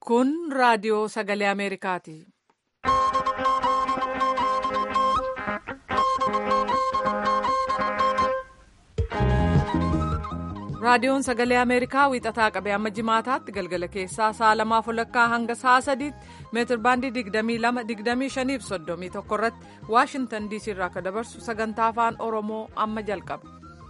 Kun raadiyoo sagalee Ameerikaati. Raadiyoon sagalee Ameerikaa wiixataa qabee amma jimaataatti galgala keessaa sa'a lamaaf walakkaa hanga sa'a sadiitti meetir baandii 22 25 irratti Waashintan DC irraa akka dabarsu sagantaa afaan Oromoo amma jalqaba.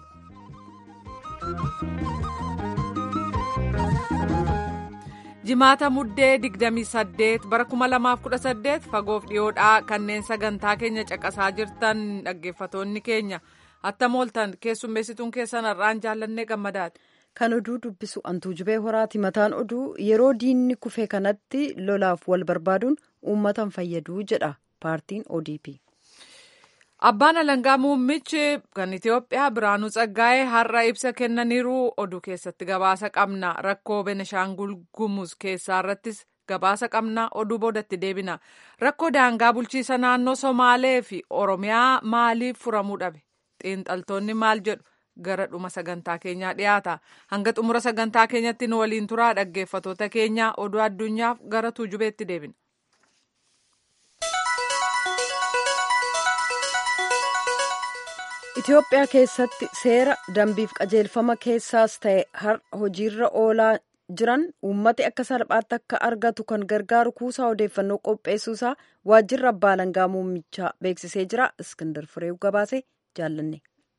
Jimaata muddee 28 bara 2018 fagoof dhiyoodhaa kanneen sagantaa keenya caqasaa jirtan dhaggeeffatoonni keenya. attam ooltan keessummeessituun keessan har'aan jaallannee gammadaati. Kan oduu dubbisu antuu jubee horaati mataan oduu yeroo diinni kufee kanatti lolaaf wal barbaaduun uummatan fayyaduu jedha paartiin ODP. Abbaan alangaa muummichi kan Itoophiyaa Biraanuu Tsaggaa'ee har'a ibsa kennaniiru oduu keessatti gabaasa qabna rakkoo Benishaangul Gumuz keessaa irrattis gabaasa qabna oduu boodatti deebina rakkoo daangaa bulchiisa naannoo Somaalee fi Oromiyaa maaliif furamuu dhabe? xiinxaltoonni maal jedhu gara dhuma sagantaa keenyaa dhiyaata hanga xumura sagantaa keenyatti nu waliin turaa dhaggeeffatoota keenya oduu addunyaaf gara tuujubeetti deebina. Itoophiyaa keessatti seera dambiif qajeelfama keessaas ta'e har'a hojiirra oolaa jiran uummati akka salphaatti akka argatu kan gargaaru kuusaa odeeffannoo qopheessuusaa waajjirri abbaa alangaa muummichaa beeksisee jira iskindar fireew gabaase jaallanne.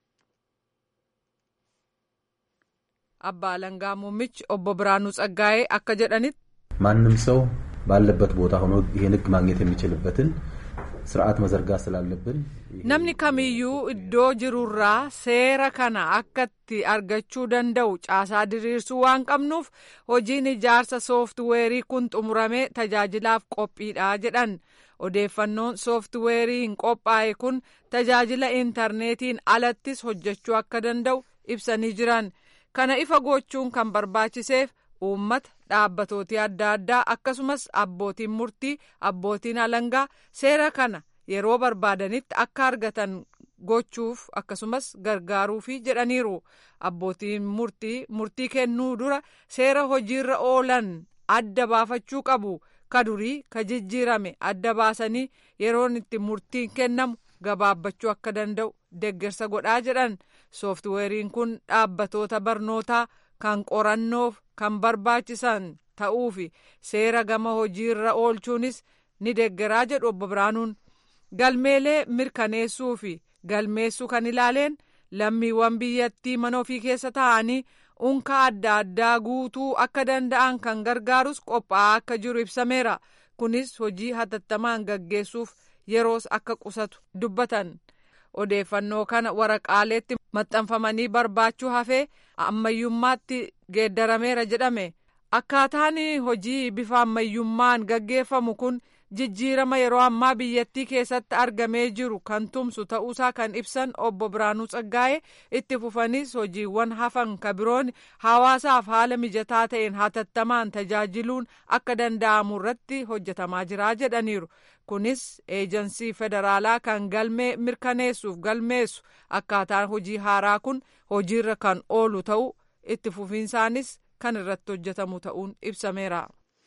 abbaa alangaa muummichi obbo Biraanuu Tsaggaa'ee akka jedhanitti. ማንም ሰው ባለበት ቦታ ሆኖ ይሄን ህግ ማግኘት የሚችልበትን ስርዓት መዘርጋት ስላለብን namni kamiyyuu iddoo jirurraa seera kana akka itti argachuu danda'u caasaa diriirsuu waan qabnuuf hojiin ijaarsa sooftiweerii kun xumuramee tajaajilaaf qophiidha jedhan odeeffannoon sooftiweeriin qophaa'e kun tajaajila intarneetiin alattis hojjechuu akka danda'u ibsanii jiran kana ifa gochuun kan barbaachiseef uummata dhaabbatooti adda addaa akkasumas abbootiin murtii abbootiin alangaa seera kana yeroo barbaadanitti akka argatan gochuuf akkasumas gargaaruufi jedhaniiru abbootiin murtii murtii kennuu dura seera hojiirra oolan adda baafachuu qabu ka durii ka jijjiirame adda baasanii yeroon itti murtiin kennamu gabaabbachuu akka danda'u deggersa godhaa jedhan sooftiweeriin kun dhaabbatoota barnootaa kan qorannoof kan barbaachisan ta'uufi seera gama hojiirra oolchuunis ni deggeraa jedhu obbo Biraanuun galmeelee mirkaneessuu fi galmeessuu kan ilaaleen lammiiwwan biyyattii mana ofii keessa taa'anii unka adda addaa guutuu akka danda'an kan gargaarus qophaa'aa akka jiru ibsameera kunis hojii hatattamaan gaggeessuuf yeroos akka qusatu dubbatan odeeffannoo kana waraqaaleetti maxxanfamanii barbaachuu hafee ammayyummaatti geeddarameera jedhame akkaataan hojii bifa ammayyummaan gaggeeffamu kun jijjiirama yeroo ammaa biyyattii keessatti argamee jiru kan tumsu ta'uusaa kan ibsan obbo Biraanuu Tsaggaa'ee itti fufanis hojiiwwan hafan kabiroon hawaasaaf haala mijataa ta'een hatattamaan tajaajiluun akka danda'amu irratti hojjetamaa jira jedhaniiru. kunis eejansii federaalaa kan galmee mirkaneessuuf galmeessu akkaataan hojii haaraa kun hojiirra kan oolu ta'u itti fufiinsaanis kan irratti hojjetamu ta'uun ibsameera.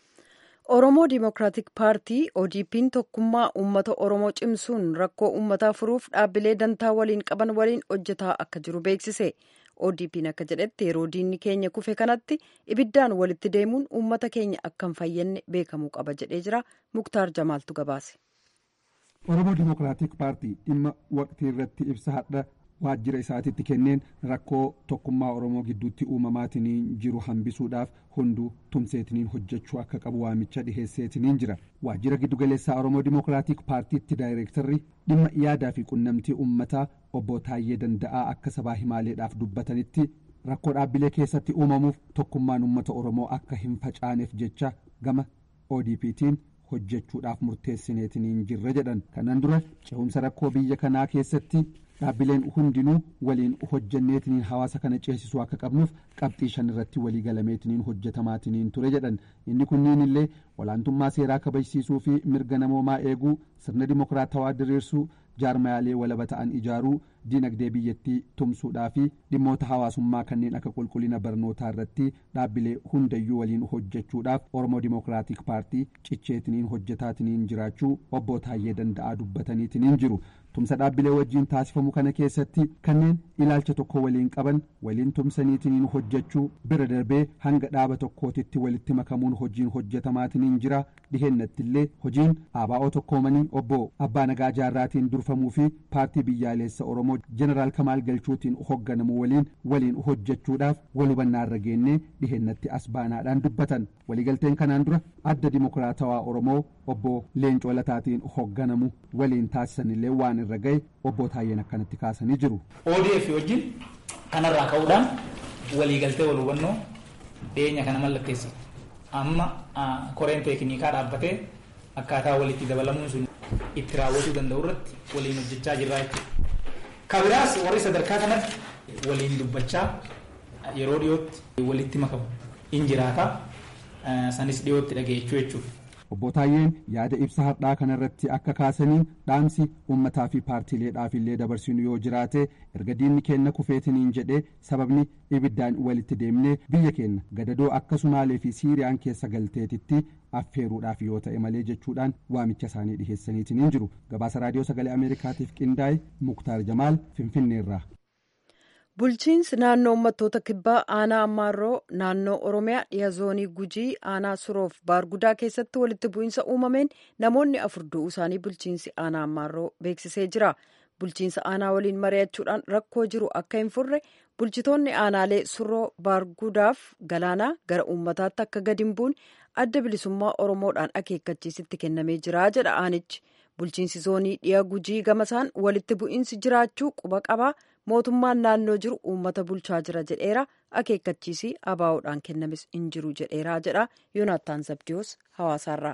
Oromoo Dimookiraatik Paartii ODP'n tokkummaa uummata Oromoo cimsuun rakkoo uummataa furuuf dhaabbilee dantaa waliin qaban waliin hojjetaa akka jiru beeksise. ODP'n akka jedhetti yeroo diinni keenya kufe kanatti ibiddaan walitti deemuun uummata keenya akka hin fayyadne beekamuu qaba jedhee jira. Muktaar Jamaaltu gabaase. Oromoo Dimookiraatik Paartii dhimma waqtii irratti ibsa hadha waajjira isaatiitti kenneen rakkoo tokkummaa Oromoo gidduutti uumamaatiin jiru hambisuudhaaf hunduu tumseetiniin hojjechuu akka qabu waamicha dhiheesseetiniin jira. Waajjira giddugaleessaa Oromoo Dimookiraatik Paartiitti daayireektarri dhimma yaadaa fi qunnamtii uummataa obbo Taayyee Danda'aa akka sabaa himaaleedhaaf dubbatanitti rakkoo dhaabbilee keessatti uumamuuf tokkummaan uummata Oromoo akka hin facaaneef jecha gama ODP'tiin hojjechuudhaaf murteessineetiniin jirra jedhan kanaan dura cehumsa rakkoo biyya kanaa keessatti dhaabbileen hundinuu waliin hojjanneetiniin hawaasa kana ceesisuu akka qabnuuf qabxii shan irratti walii galameetiniin hojjetamaatiniin ture jedhan inni kunniin illee olaantummaa seeraa kabajsiisuu fi mirga namoomaa eeguu sirna dimokiraatawaa diriirsuu jaarmayaalee walaba ta'an ijaaruu diinagdee biyyattii tumsuudhaa fi dhimmoota hawaasummaa kanneen akka qulqullina barnootaa irratti dhaabbilee hundayyuu waliin hojjechuudhaaf oromoo dimookiraatik paartii cicheetiniin hojjetaatiniin jiraachuu obbo Taayyee Danda'aa dubbataniitiniin jiru. tumsa dhaabbilee wajjiin taasifamu kana keessatti kanneen ilaalcha tokko waliin qaban waliin tumsaniitiniin hojjechuu bira darbee hanga dhaaba tokkootitti walitti makamuun hojiin hojjetamaatiniin jira dhihennattillee hojiin ABO tokkoomanii obbo abbaa nagaa jaarraatiin durfamuu fi paartii biyyaalessa oromoo jeneraal kamaal galchuutiin hoogganamu waliin waliin hojjechuudhaaf wal hubannaarra geennee dhihennatti as baanaadhaan dubbatan waliigalteen kanaan dura adda dimokiraatawaa oromoo obbo leencoo lataatiin hoogganamu waliin taasisanillee waan irra gahe obbo Taayyeen akkanatti kaasanii jiru. ODF wajjin kanarraa ka'uudhaan waliigaltee wal hubannoo dhiyeenya kana mallatteessi. Amma koreen teeknikaa dhaabbatee akkaataa walitti dabalamuun sun itti raawwatuu danda'u irratti waliin hojjechaa jirra jechuudha. Kabiraas warri sadarkaa kanatti waliin dubbachaa yeroo dhiyootti walitti makamu in jiraata. Sanis dhiyootti dhageechuu jechuudha. obbo Taayyeen yaada ibsa har'aa kanarratti akka kaasaniin dhaamsi uummataa fi paartiileedhaaf illee dabarsinu yoo jiraate erga diinni keenna kufeetiniin jedhee sababni ibiddaan walitti deemnee biyya keenya gadadoo akka sumaalee fi siiriyaan keessa galteetitti affeeruudhaaf yoo ta'e malee jechuudhaan waamicha isaanii dhiheessaniitiniin jiru gabaasa raadiyoo sagalee ameerikaatiif qindaa'e muktaar jamaal finfinneerraa. bulchiinsi naannoo uummattoota kibbaa aanaa ammaarroo naannoo oromiyaa dhiha zoonii gujii aanaa suroof baargudaa keessatti walitti bu'iinsa uumameen namoonni afur du'uu isaanii bulchiinsi aanaa ammaarroo beeksisee jira bulchiinsa aanaa waliin mari'achuudhaan rakkoo jiru akka hin furre bulchitoonni aanaalee suroo baargudaaf galaanaa gara uummataatti akka gadi hin buune adda bilisummaa oromoodhaan akeekkachiisitti kennamee jira jedha aanichi bulchiinsi zoonii dhiha gujii gamasaan walitti bu'iinsi jiraachuu quba qabaa mootummaan naannoo jiru uummata bulchaa jira jedheera akeekkachiisii abaa'uudhaan kennames hin jiru jedheera jedha yoonaattaan zabdiyoos hawaasaarraa.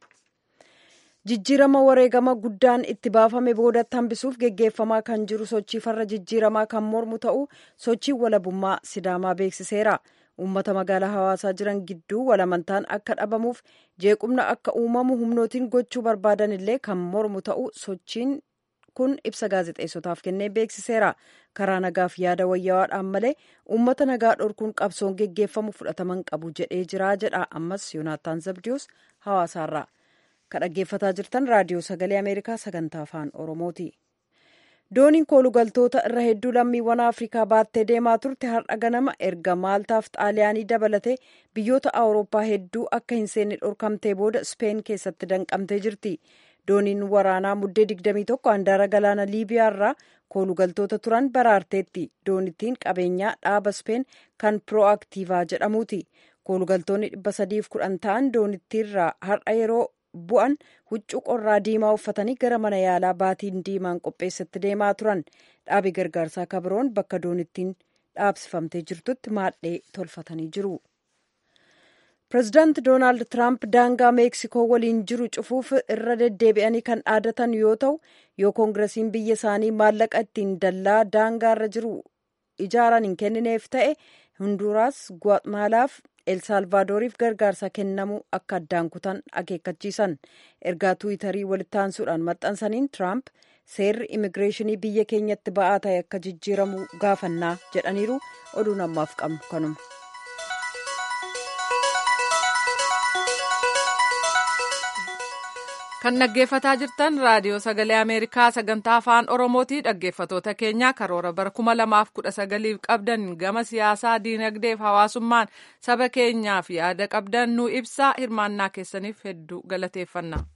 jijjiirama wareegama guddaan itti baafame boodatti hambisuuf geggeeffamaa kan jiru sochii farra jijjiiramaa kan mormu ta'uu sochiin walabummaa sidaamaa beeksiseera. uummata magaalaa hawaasaa jiran gidduu walamantaan akka dhabamuuf jeequmna akka uumamu humnootiin gochuu barbaadan illee kan mormu ta'uu sochiin kun ibsa gaazexeessotaaf kennee beeksiseera karaa nagaaf yaada wayyawaadhaan malee uummata nagaa dhorkuun qabsoon geggeeffamu fudhataman qabu jedhee jira jedha ammas yoonaataan zabdiyoos hawaasaarraa kan dhaggeeffataa jirtan raadiyoo sagalee ameerikaa sagantaa afaan oromooti. dooniin koolugaltoota irra hedduu lammiiwwan afrikaa baattee deemaa turte har'a ganama erga maaltaaf xaaliyaanii dabalatee biyyoota awurooppaa hedduu akka hin seenne dhorkamtee booda speen keessatti danqamtee jirti dooniin waraanaa muddee 21 handaara galaana liibiyaa irraa koolugaltoota turan baraarteetti doonittiin qabeenyaa dhaaba speen kan pirooaktiivaa jedhamuuti koolugaltoonni 310 ta'an doonittiirraa har'a yeroo bu'an huccuu qorraa diimaa uffatanii gara mana yaalaa baatiin diimaan qopheessatti deemaa turan dhaabi gargaarsaa kabiroon bakka doonittiin dhaabsifamtee jirtutti maadhee tolfatanii jiru. pireezidaanti doonaald tiraamp daangaa meeksikoo waliin jiru cufuuf irra deddeebi'anii kan dhaadatan yoo ta'u yoo koongiresiin biyya isaanii maallaqa ittiin dallaa daangaa irra jiru ijaaran hin kennineef ta'e hunduraas guaatmaalaaf elsalvaadooriif gargaarsa kennamuu akka addaan kutan akeekkachiisan ergaa tuwitarii walitti aansuudhaan maxxansaniin tiraamp seerri immigireeshinii biyya keenyatti ba'aa ta'e akka jijjiiramu gaafannaa jedhaniiru oduun ammaaf qabnu kanuma. kan dhaggeeffataa jirtan raadiyoo sagalee ameerikaa sagantaa afaan oromooti dhaggeeffatoota keenya karoora bara kuma lamaaf kudha sagaliif qabdan gama siyaasaa diinagdeef hawaasummaan saba keenyaaf yaada qabdan nu ibsaa hirmaannaa keessaniif hedduu galateeffanna.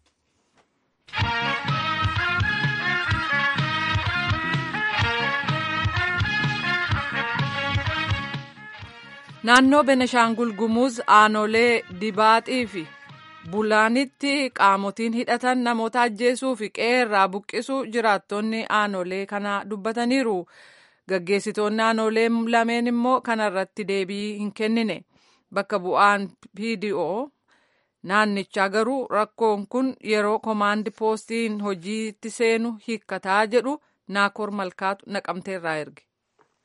naannoo beneshaangul gumuz aanolee dibaaxii fi bulaanitti qaamotiin hidhatan namoota ajjeesuu fi qeerraa buqqisuu jiraattonni aanolee kana dubbataniiru gaggeessitoonni aanolee lameen immoo kanarratti deebii hin kennine bakka bu'aan pdo naannichaa garuu rakkoon kun yeroo komaandi poostiin hojiitti seenu hiikkataa jedhu naakoor malkaatu naqamteerraa erge.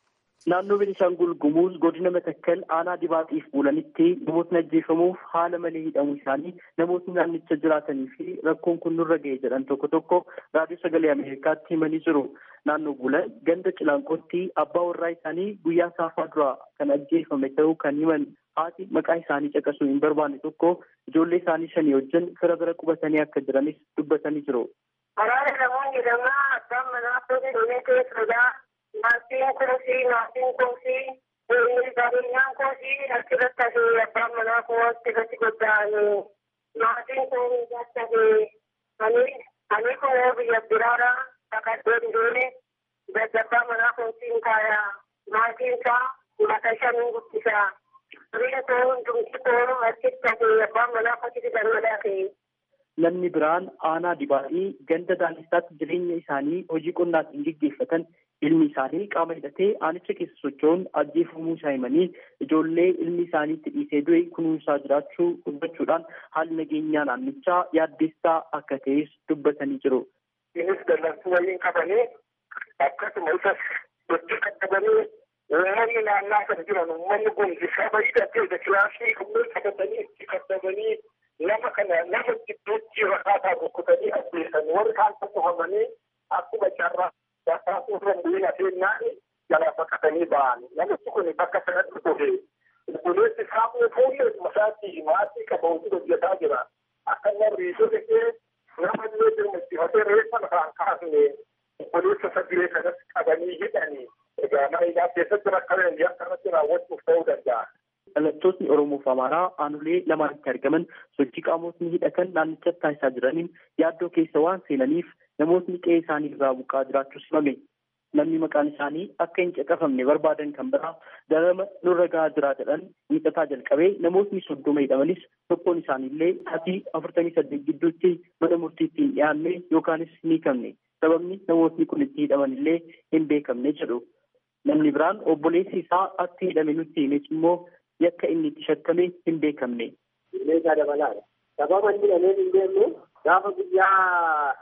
Naannoo Beenishaangul Gumuuz godina Matakkal aanaa dibaaxiif buulanitti namootni ajjeefamuuf haala malee hidhamuu isaanii namootni naannicha jiraatanii fi rakkoon kun nurra ga'e jedhan tokko tokko raadiyoo sagalee Ameerikaatti himanii jiru. Naannoo buulan ganda cilaanqootti abbaa warraa isaanii guyyaa saafaa duraa kan ajjeefame ta'uu kan himan haati maqaa isaanii caqasuu hin barbaanne tokko ijoollee isaanii shanii wajjin fira bira qubatanii akka jiranis dubbatanii jiru. Waraana namoonni lamaa abbaan manaa fuudhee dhumee keessadha. Maatiin kunuunsi maatiin kunuunsi qabeenyaan kunuunsi achirratti hafee abbaan manaa kun achirratti godaane maatiin kun hafee ani ani kun biyya biraadha kakadhee dhufe daddabbaa manaa kunuunsiin kaaya maatiin isaa mata shanii guddisa Riin kun dumti kun achitti hafee abbaan manaa kunuunsi dhangalaa ta'e. Namni biraan aanaa dibaatii ganda daandisaatti jireenya isaanii hojii qonnaatiin gaggeeffatan ilmi isaanii qaama hidhatee aanicha keessa socho'uun ajjeefamuu isaa himanii ijoollee ilmi isaanii itti dhiisee du'e kunuunsaa jiraachuu dubbachuudhaan haalli nageenyaa naannichaa yaaddeessaa akka ta'es dubbatanii jiru. Innis dallansuu waliin qabanii akkasuma isas gochi qaqqabanii uummanni naannaa kan jiran uummanni kun saba hidhatee kilaasii kunneen qabatanii itti qaqqabanii nama kana nama gidduutti rakkataa rukkutanii ajjeesan warri kaan tokkofamanii akkuma carraa Bakkaatu irra bu'ina seenaan jalaa baqatanii ba'an. Namichi kun bakka sanatti dhufe. Obboleessi isaa fuullee masaatti maatii qaba hojii hojjetaa jira. Akka nama riisoo dhaqee nama illee jirmachiifatee reeffa lafaan kaasne obboleessa sadilee kanas qabanii hidhanii. Egaa maayidaa keessatti rakkaleen akkanatti raawwachuuf ta'uu danda'a. Dhalattootni Oromoo fi Amaaraa aanolee lamaanitti argaman sochii qaamotni hidhatan naannichatti taasisaa jiraniin yaaddoo keessa waan seenaniif namootni qe'ee isaanii irraa buqqaa jiraachuus himame. Namni maqaan isaanii akka hin caqafamne barbaadan kan biraa darama nurra gahaa jira jedhan miidhataa jalqabee namootni soddoma hidhamanis tokkoon isaaniillee sa'aatii afurtamii saddeet gidduutti mana murtiitti hin dhiyaanne yookaanis hin hiikamne. Sababni namootni kun itti hidhaman illee hin beekamne jedhu. Namni biraan obboleessi isaa akka hidhame nutti himes immoo yakka inni itti shakkame hin beekamne. Meeshaa dabalaadha. Sababa inni dhamee hin beeknu gaafa guyyaa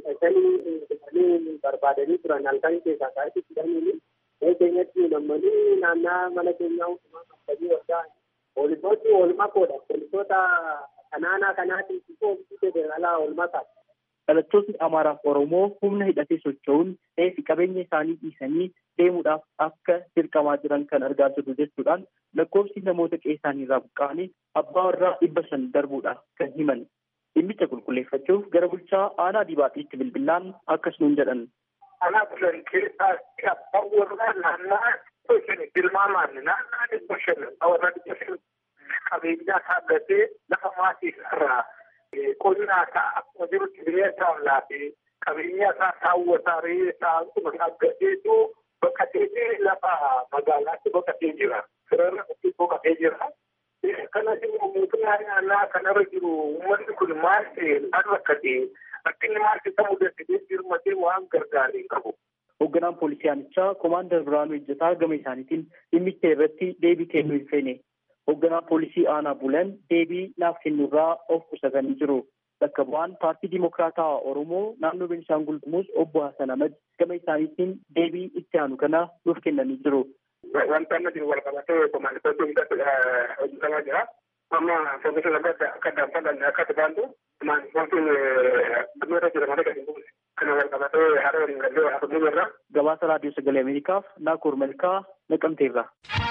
hidhatanii barbaadanii turan halkan keessaa ka'etti hidhanii ee keenyatti nammanii naannaa mana keenyaa hundumaa qabanii waggaa poolisooti oolmaa koodha poolisoota kanaanaa kanaatiin poolisii federaalaa oolmaa ta'a. Dhalattootni Amaaraa fi Oromoo humna hidhatee socho'uun fi qabeenya isaanii dhiisanii deemuudhaaf akka dirqamaa jiran kan argaa jirru jechuudhaan lakkoofsi namoota qe'ee isaanii irraa buqqa'anii abbaa warraa dhibba shan darbuudha kan himan. Dhimmicha qulqulleeffachuuf gara bulchaa aanaa dibaaxiitti bilbilaan akkas nuun jedhan. Aanaa bulan keessaa abbaan warraa naannaa dhibba shan tilmaamaan naannaa dhibba shan warra dhibba shan qabeenyaa saaggatee lafa maatii irraa qonnaa isaa akkuma jirutti bineensa laafee qabeenya isaa saawwataa re'ee isaa akkuma saaggateetu baqatee lafa magaalaatti baqatee jira. Sirarra baqatee jira. Kanas immoo mootummaa naannaa kanarra jiru uummanni kun maal ta'e maal rakkate rakkinni maal isa mudatee jirmatee waan gargaaree qabu. Hoogganaan poolisii aanichaa Koomaandar Biraanuu Ejjataa gama isaaniitiin dhimmicha irratti deebii kennuu hin feene. Hoogganaan poolisii aanaa bulan deebii naaf kennurraa of qusatanii jiru. Bakka bu'aan paartii Dimokiraataa Oromoo naannoo Beenishaangul Gumuuz obbo Hasan Ahmad gama isaaniitiin deebii itti aanu kana nuuf kennanii jiru. Wanta amma jiru walqabatee komaanditoota hundatti hojjetamaa jira. Amma foogisa lammata akka daanfalan akka tajaantu komaanditootiin dhimmoota jedhamanii gadi buuse. Kana walqabatee haala waliin gallee haasofnuu jirra. Gabaasa Raadiyoo Sagalee Ameerikaaf Naakoor Malkaa Naqamteerra.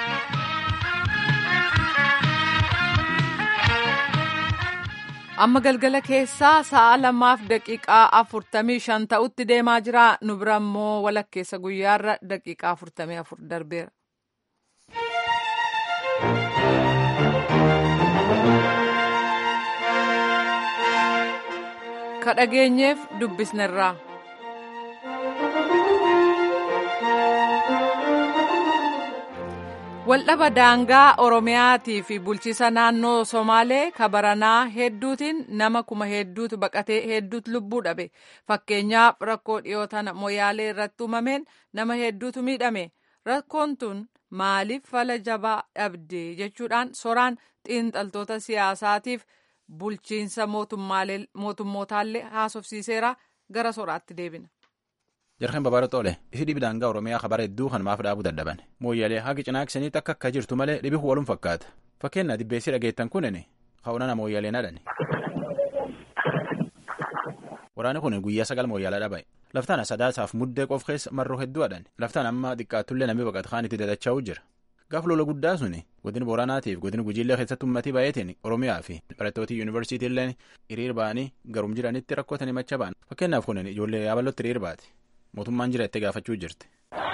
amma galgala keessaa sa'a lamaaf daqiiqaa afurtamii shan ta'utti deemaa jira nu bira immoo walakkeessa guyyaarra daqiiqaa afurtamii afur darbeera. kadhageenyeef dubbisnerraa. waldhaba daangaa oromiyaatii fi bulchiisa naannoo somaalee kabaranaa hedduutiin nama kuma hedduutu baqatee hedduutu lubbuu dhabe fakkeenyaaf rakkoo dhiyoo tana moyaalee irratti uumameen nama hedduutu miidhame rakkoon tun maaliif fala jabaa dhabde jechuudhaan soraan xiinxaltoota siyaasaatiif bulchiinsa mootummootallee haasofsiiseera gara soraatti deebina. jarkeen babaara xoole isi dhibi daangaa oromiyaa kabara hedduu kanumaaf dhaabuu dadhaban mooyyalee haqi cinaaksaniitti akka akka jirtu malee dhibi walum fakkaata fakkeenyaa dibbeessi dhageettan kunin ka'unana mooyyaleen hadhani. waraanni kun guyyaa sagal mooyyaalaa dhaba'e laftaan sadaasaaf muddee qof keessa marroo hedduu hadhan laftaan amma xiqqaattullee namni baqata kaan itti dadacha'uu jira gaaf lola guddaa suni godina booranaatiif godina gujiillee keessatti ummatii baay'eetiin oromiyaa fi barattoota yuunivarsiitiillee hiriir ba'anii garum jiranitti rakkootan himacha ba'an fakkeenyaaf kun ijoollee yaabalootti hiriir baate mootummaan jira itti gaafachuu jirti.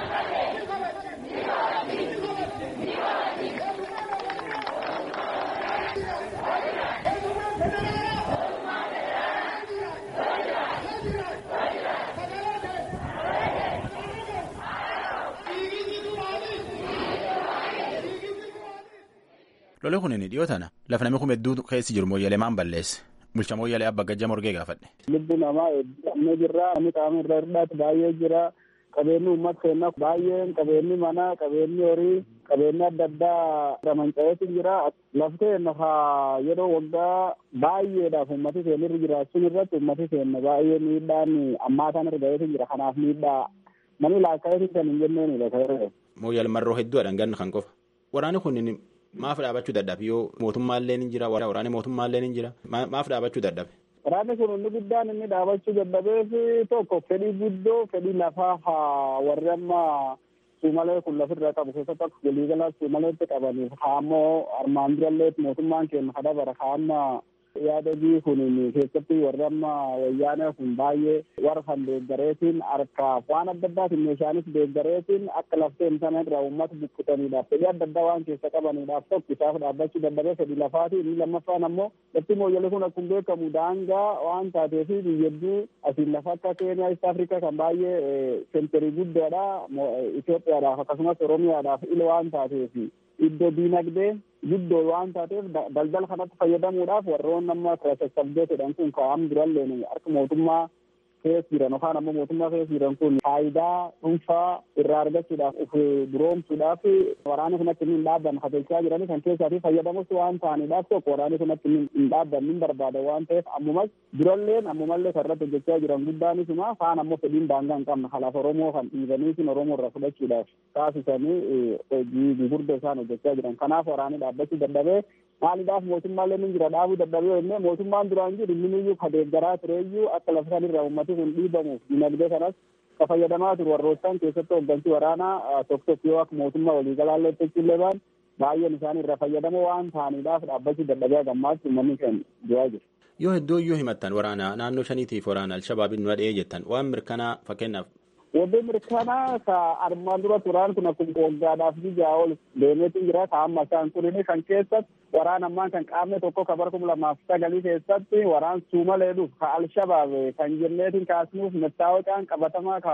lolee kunin dhiyoo tana lafa namni kun hedduu keessi jiru mooyyalee maan balleesse bulcha mooyyalee abba gajja morgee gaafadhe. lubbu namaa hedduu jira namni qaama irra hir'aatu baay'ee jira qabeenyi uummata keenyaa baay'een qabeenyi manaa qabeenyi horii qabeenyi adda addaa ramanca'eetu jira laftee nafa yeroo waggaa baay'eedhaaf uummati keenya irra jiraachuun irratti uummati keenya baay'ee miidhaan ammaataan irra ga'eetu jira kanaaf miidhaa namni laakkaa'eetu kan hin jenneenidha ta'e. mooyyal marroo hedduudhaan ganna kan qofa waraanni kun maaf dhaabachuu dadhabe yoo mootummaallee ni jira waraanni mootummaallee ni jira maaf dhaabachuu dadhabe. Waraanni kun inni guddaan inni dhaabachuu dadhabeef tokko fedhii guddoo fedhii lafaa warri amma suumalee kun lafirra qabu keessatti akka waliigalaa suumaleetti qabaniif haammoo armaan durallee mootummaan keenya kadabara haamma yaadagii kun keessatti warri amma wayyaanee kun baay'ee warra kan deeggareetiin harkaaf waan adda addaatiin meeshaanis deeggareetiin akka lafteen sana irraa uummata buqqisaniidhaaf fedhii adda addaa waan keessa qabaniidhaaf tokko isaaf dhaabbachuu dadhabee fedhii lafaati inni lammaffaan ammoo lafti mooyyalee kun akkuma beekamu daangaa waan taateef biyyadduu asiin lafa akka keeniyaa east afrikaa kan baay'ee senterii guddoodha Itoophiyaadhaaf akkasumas Oromiyaadhaaf ila waan taateef iddoo diinagdee guddoo waan taateef daldala kanatti fayyadamuudhaaf warroon amma sassabdee jedhan kun kaa'am duralleen harka mootummaa keessa jiran yookaan ammoo mootummaa keessa jiran kun faayidaa dhuunfaa irraa argachuudhaaf of duroomsuudhaaf waraanni kun akka hin dhaabbanne hatelchaa jiranii kan keessaatii fayyadamus waan ta'aniidhaaf tokko waraanni kun akka hin dhaabbanne hin barbaada waan ta'eef ammumas duralleen ammumallee kan irratti hojjechaa jiran guddaanisuma faan ammoo fedhiin daangaa hin qabne kalaaf oromoo kan dhiibaniitiin oromoo irraa fudhachuudhaaf taasisanii hojii gurguddaa isaan hojjechaa jiran kanaaf waraanni dhaabbachuu dadhabee maaliidhaaf mootummaallee ni jira dhaabuu dadhabee jennee mootummaan duraan jiru inni ka deeggaraa tureeyyuu akka lafa sanirraa uummati kun dhiibamuuf dinagdee kanas ka fayyadamaa turu warroottan keessatti hooggansi waraanaa tokko tokko yoo akka mootummaa waliigalaallee jechuullee baan baay'een isaan irraa fayyadamoo waan ta'aniidhaaf dhaabbachuu dadhabee gammaatti uummanni keenya du'aa jiru. Yoo hedduu iyyuu himattan waraana naannoo shaniitiif waraana alshabaabiin nu dhahee jettan waan mirkanaa fakkeenyaaf Wanti mirkanaa ka armaan dura turaan kun akkuma waggaadhaaf jijaa ol deemeetu jira ka amma isaan kunin kan keessatti waraan ammaan kan qaamne tokko ka bara kuma lamaaf sagalii keessatti waraan suumalee dhuuf ka alshabaab kan jenneetiin kaasnuuf mettaawaqaan qabatamaa ka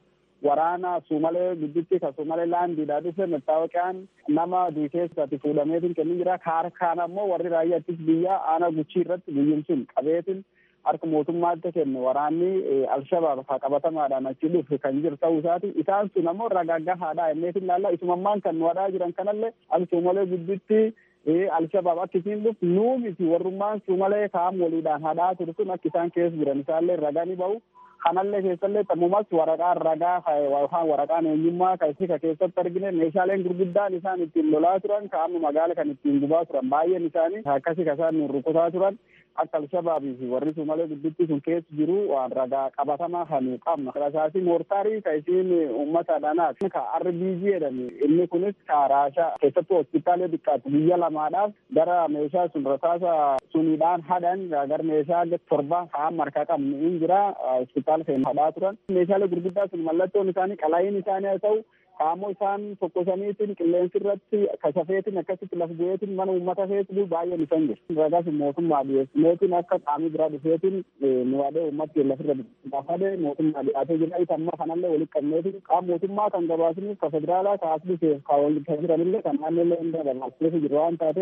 waraana suumalee gidduutti ka suumalee laandiidhaa dhufe mettaawaqaan nama duukeessatti fuudhameetiin kennin jira kaarkaan ammoo warri raayyaattis biyya aana guchii irratti biyyin sun qabeetiin harka mootummaatti kenne waraanni alshabaab haa qabatamaadhaan achi dhufe kan jiru ta'uu isaati isaan sun ammoo ragaggahaadha inneetiin laalla isumammaan kan nu hadhaa jiran kanallee al suumalee gidduutti alshabaab akka isiin dhufu nuu miti warrummaan suumalee kaam waliidhaan hadhaa ture sun akka isaan keessa jiran isaallee ragaa ni ba'u kanallee keessallee tammumas waraqaan ragaa yookaan waraqaan eenyummaa kan ka keessatti argine meeshaaleen gurguddaan isaan ittiin lolaa turan ka amma magaala kan ittiin gubaa turan baay'een isaanii akkasi ka isaan rukutaa turan akka alshabaabii fi warri suumalee gidduutti sun keessa jiru waan ragaa qabatamaa kan qabna rasaasii moortaarii ka isiin uummata dhanaati ka RBG jedhami inni kunis ka raashaa keessattuu hospitaalee xiqqaatti biyya lamaadhaaf gara meeshaa sun rasaasa suniidhaan hadhan gara meeshaa torba kaan markaa qabnu in jira hospitaala keenya hadhaa turan meeshaalee gurguddaa sun mallattoon isaanii qala'iin isaanii haa ta'u qaammoo isaan tokkosaniitiin qilleensi irratti kasafeetiin akkasitti laf bu'eetiin mana uummata feesbuu baay'een isaan jiru. Ragas mootummaa dhiyeessineetiin akka qaamii biraa dhufeetiin nu waadee uummatti lafirra gaafadee mootummaa dhiyaatee jira. Isa amma kanallee walitti qabneetiin qaama mootummaa kan gabaasiniif ka federaalaa ka asliseef ka walitti jiranillee kan naannollee hunda gabaasneef jiru waan taateef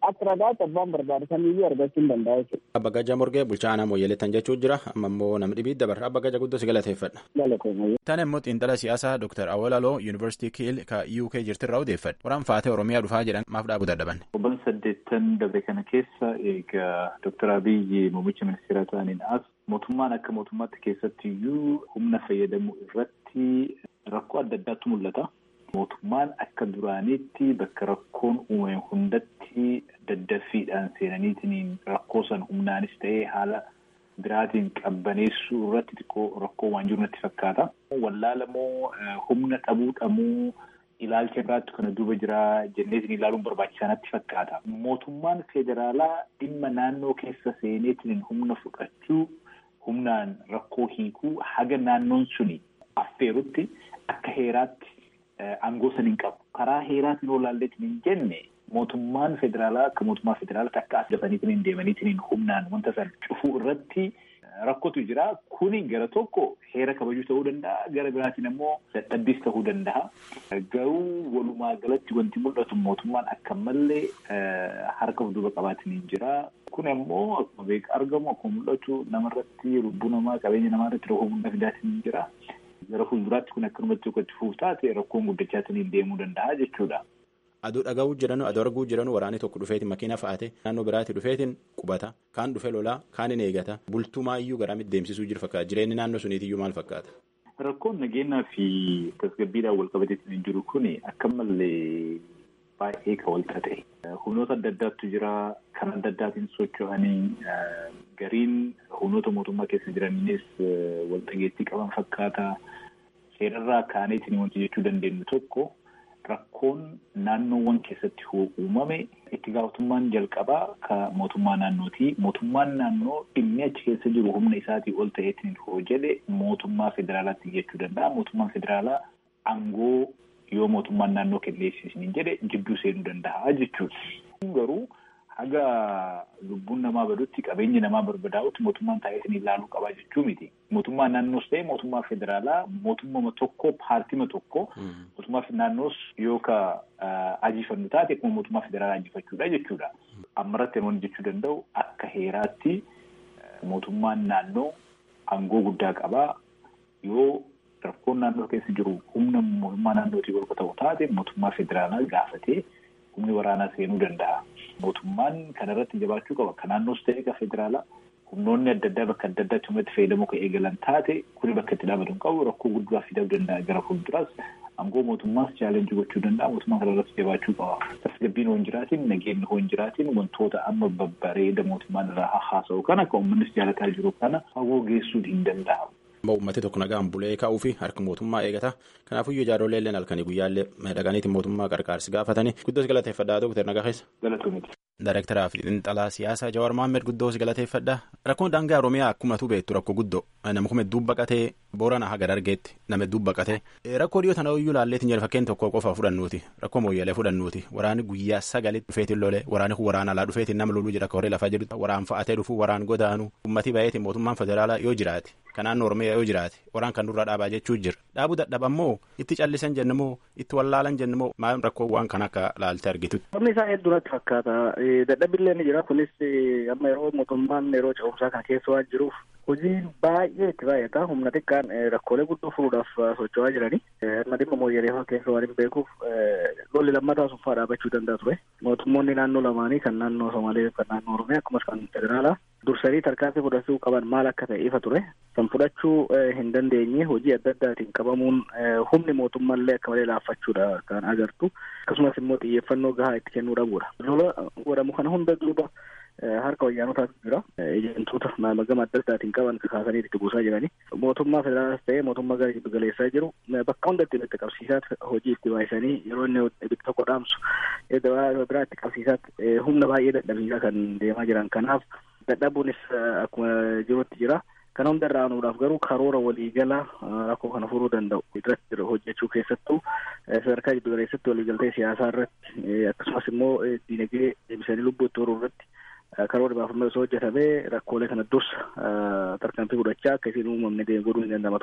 akka ragaatti abbaan barbaade kamiyyuu argachuu hin danda'a jechuudha. Abba Gajaa Morgee bulchaa aanaa Mooyyeleettan jechuu jira amma immoo namni dhibii dabarra Abba Gajaa guddoo si galateeffadha. Tana immoo xiinxala siyaasaa Dr. Awalaloo Yuunivarsiitii Kiil ka UK jirtirraa odeeffadha. Waraan faatee Oromiyaa dhufaa jedhan maaf dhaabuu dadhaban. Obban saddeettan dabre kana keessa egaa Dr. Abiyyi muummicha ministeeraa ta'aniin as mootummaan akka mootummaatti keessatti iyyuu humna fayyadamuu irratti rakkoo adda addaatu mul'ata. Mootummaan akka duraaniitti bakka rakkoon uumame hundatti daddaffiidhaan seenaniitiin rakkoo san humnaanis ta'ee haala biraatiin qabbaneessuu irratti xiqqoo rakkoo waan jiru natti fakkaata. Wallaalamoo humna dhabuu dhamuu ilaalcha irraatti kana duuba jira jenneetiin ilaaluun barbaachisaa natti fakkaata. Mootummaan federaalaa dhimma naannoo keessa seeneetiin humna fudhachuu humnaan rakkoo hiikuu haga naannoon suni affeerutti akka heeraatti aangoo san hin qabu. Karaa heeraatiin yoo ilaalleetiin hin jenne mootummaan federaalaa akka mootummaa federaalaatti akka as dafaniitiin hin deemaniitiin humnaan wanta san cufuu irratti rakkootu jira. Kuni gara tokko heera kabajuu ta'uu danda'a. Gara biraatiin immoo dadhabbiis ta'uu danda'a. Garuu walumaa galatti wanti mul'atu mootummaan akka malee harka of duuba qabaatiin hin jira. Kun immoo akkuma beekaa argamu akkuma mul'atu namarratti lubbuu namaa qabeenya namaa irratti rakkoo guddaa fidaatiin hin jira. Gara fuulduraatti kun akkanumatti tokko itti fuuf taate rakkoon guddachaatiin deemuu danda'a jechuudha. Aduu dhaga'uu jiranu aduu arguu jiranu waraanni tokko dhufeetiin makiina fa'aate naannoo biraatti dhufeetiin qubata kaan dhufe lolaa kaan hin eegata bultumaa iyyuu garamitti deemsisuu jiru fakkaata jireenyi naannoo suniitiyyuu maal fakkaata. Rakkoon nageenyaa fi tasgabbiidhaan wal qabateetiin hin jiru kuni akka malee baay'ee kan wal ta'e. Humnoota adda addaatu jira kan adda addaatiin socho'anii gariin humnoota mootummaa keessa jiraniinis wal dhageettii qaban fakkaata. Seerarraa kaaneetiin wanti jechuu dandeenyu tokko. Rakkoon naannoowwan keessatti uumame itti gaafatamummaan jalqabaa ka mootummaa naannooti. Mootummaan naannoo dhimmi achi keessa jiru humna isaatii ol ta'eetiin hoo jedhe mootummaa federaalaatti jechuu danda'a. Mootummaan federaalaa aangoo yoo mootummaan naannoo kenneessisin jedhe jidduu seenuu danda'a jechuudha. Garuu haga lubbuun namaa badutti qabeenyi namaa barbadaa'utti mootummaan taa'eetiin ilaaluu qabaa jechuu miti. Mootummaan naannoos ta'e mootummaa federaalaa mootummaa tokko paartima tokko mootummaa naannoos yoo ka ajiifannu taate akkuma mootummaa federaalaa ajiifachuudha jechuudha. Ammarratti namoonni jechuu danda'u akka heeraatti mootummaan naannoo aangoo guddaa qabaa yoo rakkoon naannoo keessa jiru humna mootummaa naannootii ol ta'u taate mootummaa federaalaa gaafatee humni waraanaa seenuu danda'a. Mootummaan kanarratti jabaachuu qaba. Kan naannoos ta'e ka federaalaa humnoonni adda addaa bakka adda addaatti humnatti fayyadamuu kan eegalan taate kuni bakka itti dhaabatu hin qabu rakkoo guddaa fiduu danda'a gara fuulduraas aangoo mootummaas chaalenjii gochuu danda'a mootummaan kanarratti jabaachuu qaba. Tasgabbiin hoo hin jiraatiin nageenyi hoo hin jiraatiin wantoota amma babbareeda mootummaan irraa haasa'u kana kan uummannis jaalataa jiru kana fagoo geessuun hin danda'amu. Uummati tokko nagaan bulee kaa'uu fi harka mootummaa eegata. Kanaafuu ijaarollee illee halkanii guyyaallee dhaqaniitiin mootummaa qarqaarsi gaafatanii guddoos galateeffadhaa Dooktar Nagaa keessa. Galatoomiti. Daayirektaraa fi xiinxalaa siyaasaa Jawaar Mohaammed guddoos galateeffadhaa. Rakkoon daangaa Oromiyaa akkuma tu beektu rakkoo guddoo nama kuma hedduu baqatee boorana haga dargeetti nama hedduu baqatee rakkoo dhiyoo tana iyyuu laalleetiin jedhe fakkeen tokko qofa fudhannuuti rakkoo mooyyalee fudhannuuti waraanni guyyaa sagalitti dhufeetiin lolee waraanni kun waraana alaa dhufeetiin nama loluu jedha koree lafaa jedhu waraan fa'atee dhufuu waraan godaanu uummatii baay'eetiin mootummaan federaalaa yoo jiraate kan naannoo Oromiyaa yoo jiraate waraan kan durra dhaabaa jechuu jira dhaabuu dadhabammoo itti callisan jennamoo itti wallaalan jennamoo maal rakkoo waan kan akka laalte argitutti. Sabni isaa hedduu natti fakkaata. Dadhabbiillee ni jira. Kunis amma yeroo mootummaan yeroo ce'umsaa kana keessa waan jiruuf hojiin baay'ee itti baay'ata. Humna xiqqaan rakkoolee guddoo furuudhaaf socho'aa jirani. Amma dhimma mooyyalee keessa waan hin beekuuf lolli lammataa sun fa'aa dhaabachuu danda'a ture. Mootummoonni naannoo lamaanii kan naannoo Somaalee kan naannoo Oromiyaa akkasumas kan federaalaa dursanii tarkaanfii fudhachuu qaban maal akka ta'e ifa ture. Kan fudhachuu hin dandeenye hojii adda addaatiin qabamuun humni mootummaallee akka malee laaffachuudha kan agartu. Akkasumas immoo xiyyeeffannoo gahaa itti kennuu dhabuudha. Lola godhamu kana hunda duuba harka wayyaanotaatu jira. Ejentoota gama adda addaatiin qaban kaasanii itti buusaa jirani. Mootummaa federaalaas ta'ee mootummaa gara giddu galeessaa jiru bakka hundatti itti qabsiisaat hojii itti baay'isanii yeroo inni ibidda tokko dhaamsu biraa itti qabsiisaat humna baay'ee dadhabiisaa kan deemaa jiran. Kanaaf dadhabuunis akkuma jirutti jira. Kana hunda irraa aanuudhaaf garuu karoora waliigala rakkoo kana furuu danda'u irratti hojjechuu keessattuu sadarkaa giddu galeessatti waliigaltee siyaasaa irratti akkasumas immoo diinagdee deebisanii lubbuu itti horuu irratti karoora baafamee osoo hojjetamee rakkoolee kana dursa tarkaanfii fudhachaa akka isiin uumamne godhuu hin danda'ama ture.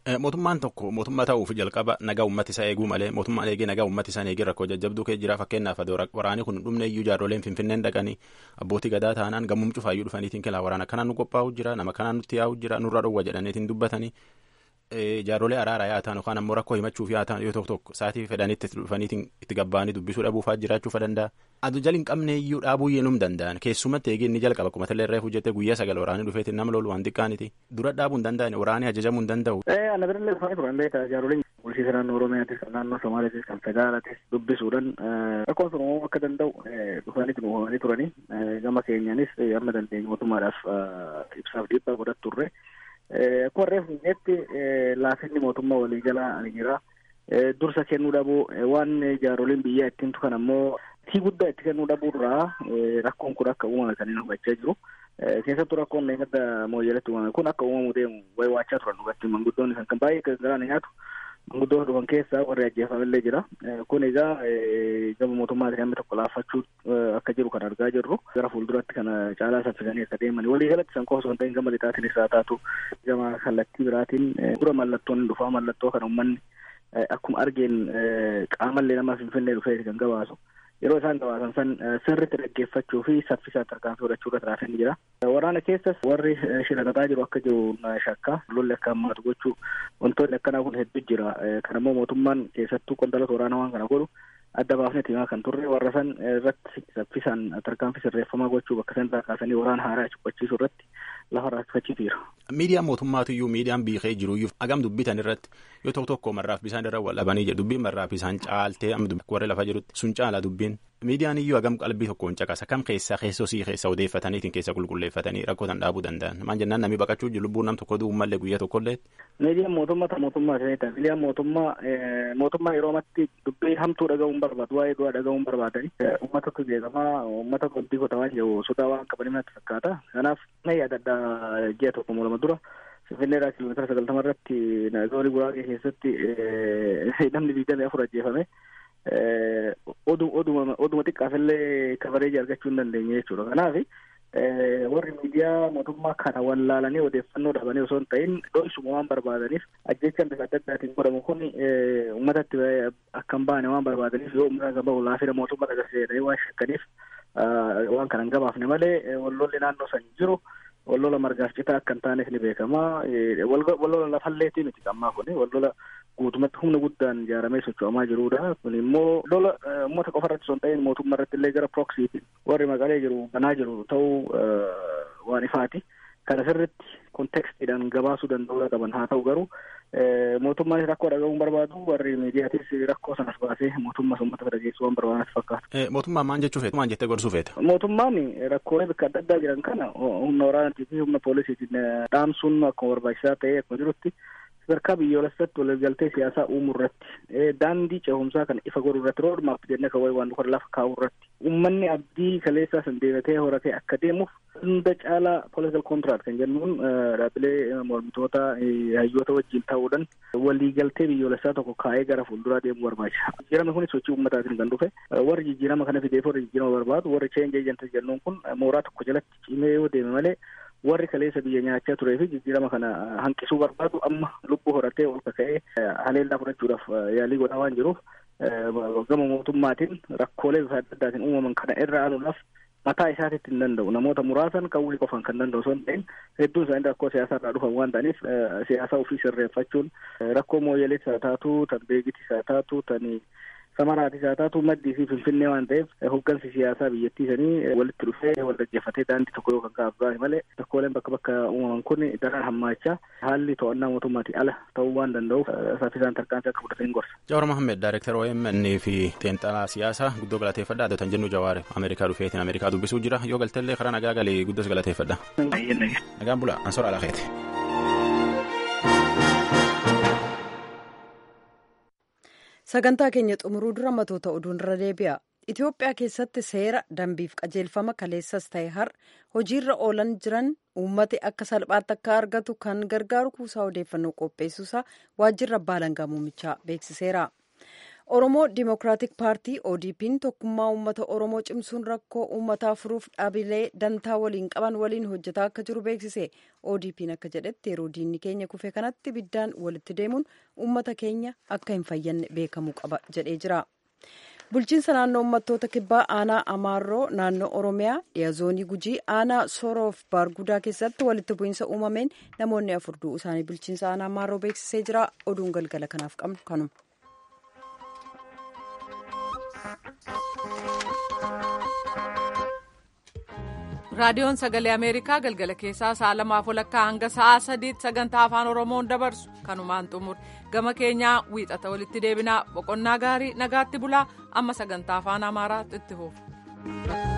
Mootummaan tokko mootummaa ta'uuf jalqaba nagaa uummata isaa eeguu malee mootummaan eegee nagaa uummata isaa eegee rakkoo jajjabduu kee jira fakkeenyaaf waraanni kun dhumne iyyuu jaarroleen finfinneen dhaqanii abbootii gadaa taanaan gammum cufaayyuu dhufaniitiin kilaa waraana kanaan nu qophaa'u jira nama kanaan nutti yaa'u jira nurra dhowwa jedhaniitiin dubbatanii jaarrolee araaraa yaa ta'an yookaan ammoo rakkoo himachuuf yaa ta'an yoo tokko tokko sa'aatii fedhanitti dhufaniitiin itti gabbaanii dubbisuu dhabuufaa jiraachuu danda'a. Adu jali hin qabne iyyuu dhaabuu yennum danda'an keessumatti eegee inni jalqaba akkuma tallee irraa hojjete guyyaa sagal waraanii dhufeetiin nama lolu waan xiqqaaniti dura dhaabuu hin danda'an waraanii ajajamuu hin danda'u. Ana birallee dhufanii turan beekaa jaaroliin bulchiisa naannoo Oromiyaatis kan naannoo Somaaliyatis kan federaalaatis dubbisuudhaan rakkoon sun uumamuu akka danda'u dhufanii uumamanii turanii gama keenyaanis amma dandeenye mootummaadhaaf ibsaaf dhiibbaa godhat turre. Akkuma reefu jetti laafinni mootummaa waliigalaa ni jira. Dursa kennuu dhabuu waan jaaroliin biyyaa ittiin tukan ammoo tii guddaa itti kennuu dhabuurraa rakkoon kun akka uumame kan inni hubachaa jiru. Keessattuu rakkoon eeggadda mooyyeletti uumame kun akka uumamu deemu wayi waachaa turan dhugatti manguddoonni kan baay'ee garaan nyaatu manguddoo dhufan keessaa warri ajjeefamillee jira. Kun egaa gama mootummaatiin hammi tokko laaffachuu akka jiru kan argaa jirru gara fuulduratti kana caalaa saffisanii akka deeman walii galatti san qofa osoo hin ta'in gama lixaatiin isaa taatu gama kallattii biraatiin dura mallattoon dhufaa mallattoo kan uummanni akkuma argeen qaamallee nama finfinnee dhufee kan gabaasu yeroo isaan gabaasan san sirriitti dhaggeeffachuu fi saffisaan tarkaanfii fudhachuu irra tiraafin jira. Waraana keessas warri shirakataa jiru akka jiru shakka lolli akka hammaatu gochuu wantoonni akkanaa kun hedduu jira. Kan ammoo mootummaan keessattuu qondaalota waraanaa waan kana godhu adda baafnee himaa kan turre warra san irratti saffisaan tarkaanfii sirreeffamaa gochuu bakka san kaasanii waraana haaraa cubbachiisuu irratti lafa raakfachiisiira. Miidiyaan mootummaatu iyyuu miidiyaan biikee jiru iyyuu agam dubbitan irratti yoo tokko tokko marraaf bisaan irra wal dhabanii jedhu dubbiin marraaf bisaan caaltee amma warri lafa jirutti sun caala dubbiin miidiyaan iyyuu agam qalbii tokkoon caqasa kam keessaa keessosii keessa odeeffataniitiin keessa qulqulleeffatanii rakkootan dhaabuu danda'an maan jennaan namni baqachuu jiru lubbuun nam tokko du'u mallee guyyaa tokkollee. Miidiyaan mootummaa ta mootummaa ishee ta'a miidiyaan mootummaa mootummaa yeroo amatti dubbii hamtuu dhaga'uun barbaadu waa'ee du'aa dhaga'uun barbaadani uummatatu jeeqamaa uummata qobbii qotaa waan jiru sodaa waan qabanii natti fakkaata kanaaf na yaadadha ji'a tokko lama dura Finfinneedhaa kiiloomeetira sagaltama irratti zoonii guraagee keessatti namni digdamii afur ajjeefame oduma xiqqaafillee kabareeji argachuu hin dandeenye jechuudha. Kanaaf warri miidiyaa mootummaa kana wallaalanii odeeffannoo dhabanii osoo hin ta'in dho'isuma waan barbaadaniif ajjechaan bifa adda addaatiin godhamu kun uummatatti akka hin baane waan barbaadaniif yoo uummata akka bahu laafina mootummaa agarsiisedha waan shakkaniif waan kana hin gabaafne malee wallolli naannoo san jiru wallola margaaf citaa akka hin taaneef ni beekama. Wallola lafalleetii miti ammaa kun wallola guutumatti humna guddaan ijaaramee socho'amaa jirudha. Kun immoo lola uummata qofa irratti osoo hin ta'in mootummaa irratti illee gara proksiitiin warri maqalee jiru banaa jiru ta'uu waan ifaati. Kana sirritti kontekstiidhaan gabaasuu danda'uu qaban haa ta'u garuu mootummaanis rakkoo dhaga'uun barbaadu warri miidiyaatis rakkoo sanas baasee mootummaa uummata bira geessuu waan barbaadanitti fakkaata. Mootummaan maan jechuu feeta? Maan jettee gorsuu feeta? Mootummaan rakkoolee bakka adda addaa jiran kana humna waraanaatii fi humna poolisiitiin dhaamsuun akkuma barbaachisaa ta'ee akkuma jirutti sadarkaa biyyoolessatti waliigaltee siyaasaa uumuu irratti daandii ce'umsaa kana ifa godhuu irratti roodmaap jennee kan wayii waan dhufa lafa kaa'uu irratti uummanni abdii kaleessaa san deebatee horatee akka deemuuf hunda caalaa political contract kan jennuun dhaabbilee mormitoota hayyoota wajjin ta'uudhaan waliigaltee biyyoolessaa tokko kaa'ee gara fuulduraa deemuu barbaachisa. Jijjiirama kunis sochii uummataatiin kan dhufe warri jijjiirama kana fideef warri jijjiirama barbaadu warri change agent jennuun kun mooraa tokko jalatti cimee yoo deeme malee warri kaleessa biyya nyaachaa turee fi jijjiirama kana hanqisuu barbaadu amma lubbuu horatee ol kaka'ee haleellaa fudhachuudhaaf yaalii godhaa waan jiruuf gama mootummaatiin rakkoolee bifa adda addaatiin uumaman kana irra aanuudhaaf mataa isaatitti hin danda'u namoota muraasan qawwee qofan kan danda'u osoo hin ta'in hedduun isaanii rakkoo siyaasaa irraa dhufan waan ta'aniif siyaasa ofii sirreeffachuun rakkoo mooyyeleetis haa taatu tan beekitis haa taatu tan samaraatis haa taatu maddii fi finfinnee waan ta'eef hoggansi siyaasaa biyyattii sanii walitti dhufee wal dhaggeeffatee daandii tokko yoo kan kaa'aaf baase malee rakkooleen bakka bakka uumaman kun daran hammaachaa haalli to'annaa mootummaatiin ala ta'uu waan danda'uuf saffisaan tarkaanfii akka fudhatan gorsa. Jawar Mohammed Daayireektar OMN fi Xeenxalaa Siyaasaa guddoo galateeffadha adda tan jennu Jawaare Ameerikaa dhufeetiin Ameerikaa dubbisuu jira yoo galtellee karaa nagaa galee guddos galateeffadha. Nagaan bula ansora alakeeti. sagantaa keenya xumuruu dura matoota oduun irra deebi'a itiyoophiyaa keessatti seera dambiif qajeelfama kaleessas ta'e har hojiirra oolan jiran uummati akka salphaatti akka argatu kan gargaaru kuusaa odeeffannoo qopheessuusaa waajjirra abbaa alangaa muumichaa beeksiseera oromoo dimokiraatik paartii odp'n tokkummaa uummata oromoo cimsuun rakkoo uummataa furuuf dhaabilee dantaa waliin qaban waliin hojjetaa akka jiru beeksise odp'n akka jedhetti yeroo diinni keenya kufe kanatti biddaan walitti deemuun uummata keenya akka hin fayyanne beekamuu qaba jedhee jira. bulchiinsa naannoo uummattoota kibbaa aanaa amaarroo naannoo oromiyaa dhiya zoonii gujii aanaa sooroof baargudaa keessatti walitti bu'iinsa uumameen namoonni afur du'uu isaanii bulchiinsa aanaa amaarroo beeksisee jira oduun galgala kanaaf qabnu kanuma. raadiyoon sagalee ameerikaa galgala keessaa sa'a lamaaf walakkaa hanga sa'a sadiitti sagantaa afaan oromoon dabarsu kanumaan xumur gama keenyaa wiixata walitti deebinaa boqonnaa gaarii nagaatti bulaa amma sagantaa afaan amaaraatti itti fufu.